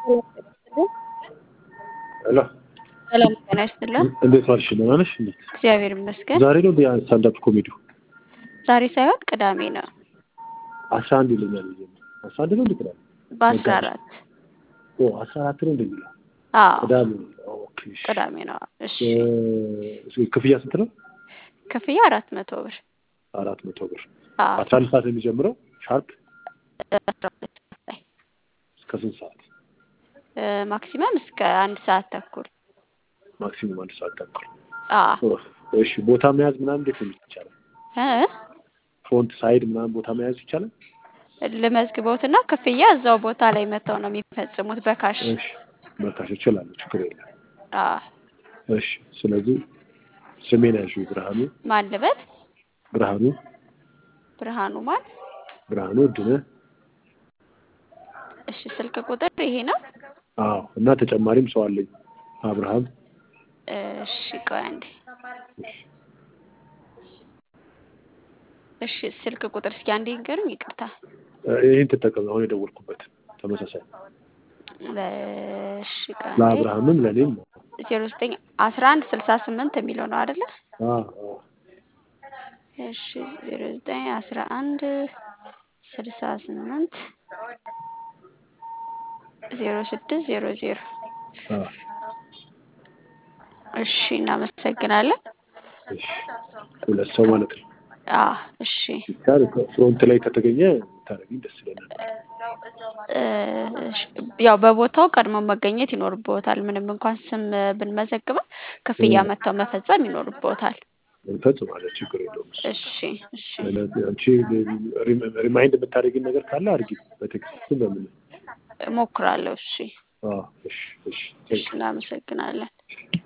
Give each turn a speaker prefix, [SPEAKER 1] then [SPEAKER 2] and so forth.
[SPEAKER 1] ሄሎ
[SPEAKER 2] ሰላም ጤና ይስጥልን።
[SPEAKER 1] እንዴት ዋልሽ? ደህና ነሽ? እንዴት
[SPEAKER 2] እግዚአብሔር ይመስገን።
[SPEAKER 1] ዛሬ ነው ስታንዳፕ ኮሜዲው?
[SPEAKER 2] ዛሬ ሳይሆን ቅዳሜ ነው።
[SPEAKER 1] አስራ አንድ ይለኛል። አስራ አንድ ነው እንዴ? ቅዳሜ
[SPEAKER 2] በአስራ አራት
[SPEAKER 1] ኦ አስራ አራት ነው እንደሚለው
[SPEAKER 2] አዎ
[SPEAKER 1] ቅዳሜ። ኦኬ እሺ።
[SPEAKER 2] ቅዳሜ ነው። እሺ
[SPEAKER 1] እ ክፍያ ስንት ነው?
[SPEAKER 2] ክፍያ አራት መቶ ብር
[SPEAKER 1] አራት መቶ ብር።
[SPEAKER 2] አዎ
[SPEAKER 1] አስራ አንድ ሰዓት ነው የሚጀምረው ሻርፕ
[SPEAKER 2] አስራ ሁለት ሰዓት ላይ
[SPEAKER 1] እስከ ስንት ሰዓት?
[SPEAKER 2] እ ማክሲመም እስከ አንድ ሰዓት ተኩል
[SPEAKER 1] ማክሲሙም አንድ ሰዓት ተኩል።
[SPEAKER 2] አዎ
[SPEAKER 1] ኦ፣ እሺ ቦታ መያዝ ምናምን እንዴት ነው ይቻላል?
[SPEAKER 2] እ
[SPEAKER 1] ፍሮንት ሳይድ ምናምን ቦታ መያዝ ይቻላል?
[SPEAKER 2] ልመዝግበውትና ክፍያ እዛው ቦታ ላይ መተው ነው የሚፈጽሙት በካሽ
[SPEAKER 1] እሺ መካሽ እችላለሁ፣ ችግር የለም።
[SPEAKER 2] አዎ
[SPEAKER 1] እሺ ስለዚህ ስሜን ያዥው ብርሃኑ
[SPEAKER 2] ማን ልበል?
[SPEAKER 1] ብርሃኑ
[SPEAKER 2] ብርሃኑ ማን?
[SPEAKER 1] ብርሃኑ እድነህ
[SPEAKER 2] እሺ ስልክ ቁጥር ይሄ ነው።
[SPEAKER 1] አዎ እና ተጨማሪም ሰው አለኝ አብርሃም
[SPEAKER 2] እሺ ቆይ አንዴ። እሺ ስልክ ቁጥር እስኪ አንዴ ንገሩኝ። ይቅርታ
[SPEAKER 1] እ ይህን ትጠቀም አሁን የደወልኩበት ተመሳሳይ
[SPEAKER 2] እሺ ቆይ አንዴ።
[SPEAKER 1] ለአብርሃምም ለእኔም ነው።
[SPEAKER 2] ዜሮ ዘጠኝ አስራ አንድ ስልሳ ስምንት የሚለው ነው አይደለ?
[SPEAKER 1] አዎ አዎ
[SPEAKER 2] እሺ ዜሮ ዘጠኝ አስራ አንድ ስልሳ ስምንት ዜሮ ስድስት ዜሮ ዜሮ
[SPEAKER 1] አዎ
[SPEAKER 2] እሺ እናመሰግናለን።
[SPEAKER 1] እሺ ሁለት ሰው ማለት ነው።
[SPEAKER 2] አዎ እሺ
[SPEAKER 1] ይቻል ፍሮንት ላይ ከተገኘ ታደርጊኝ ደስ ይለናል።
[SPEAKER 2] እ እሺ፣ ያው በቦታው ቀድሞ መገኘት ይኖርብዎታል። ምንም እንኳን ስም ብንመዘግበው ክፍያ መጥተው መፈጸም ይኖርብዎታል።
[SPEAKER 1] እንፈጽማለን፣ ችግር የለውም። እሱ
[SPEAKER 2] እሺ እሺ
[SPEAKER 1] ስለዚህ አንቺ ሪማይንድ የምታደርጊኝ ነገር ካለ አድርጊ፣ በቴክስት በምን
[SPEAKER 2] እሞክራለሁ። እሺ
[SPEAKER 1] አዎ እሺ እሺ
[SPEAKER 2] እሺ እናመሰግናለን።